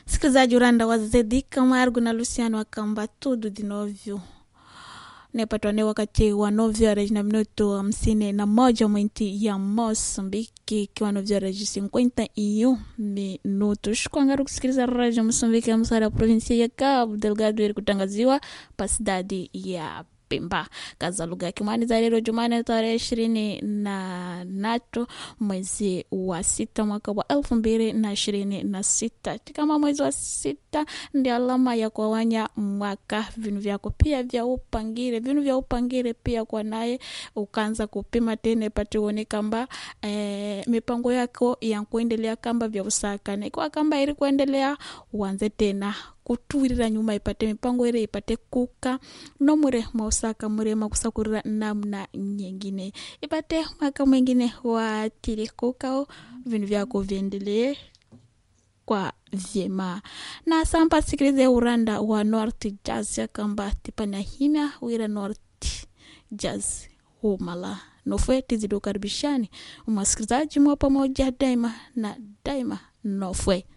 Msikilizaji uranda wa Zedi Camargo na Luciano akamba tudo de novyo nepatwane wakati wa nove horas na minuto hamsini na moja mwinti ya Moçambique ikiwa nove horas de cinquenta e um minutos kuangaru kusikiliza radio Moçambique ya msara provinsia ya Cabo Delgado ili kutangaziwa pa cidade ya Pemba kaza lugha ya Kimwani za leo Jumane tarehe ishirini na natu mwezi wa sita mwaka wa elfu mbili na ishirini na sita kama mwezi wa sita ndi alama ya kuawanya mwaka vinu vyako pia vya upangire vinu vya upangire pia kwa naye ukaanza kupima tena ipate uone kamba eh, mipango yako ya kuendelea kamba vya usakane kwa kamba ili kuendelea uanze tena kutwirira nyuma ipate mipango ile ipate kuka nomure mausaka murema kusakurira namna nyingine ipate mwaka mwingine watili kukao vinu vyako viendelee kwa vyema na sampa sikilize uranda wa north jazz yakamba tipana himya wira north jazz humala nofwe tizidokaribishani umasikilizaji mwa pamoja daima na daima nofwe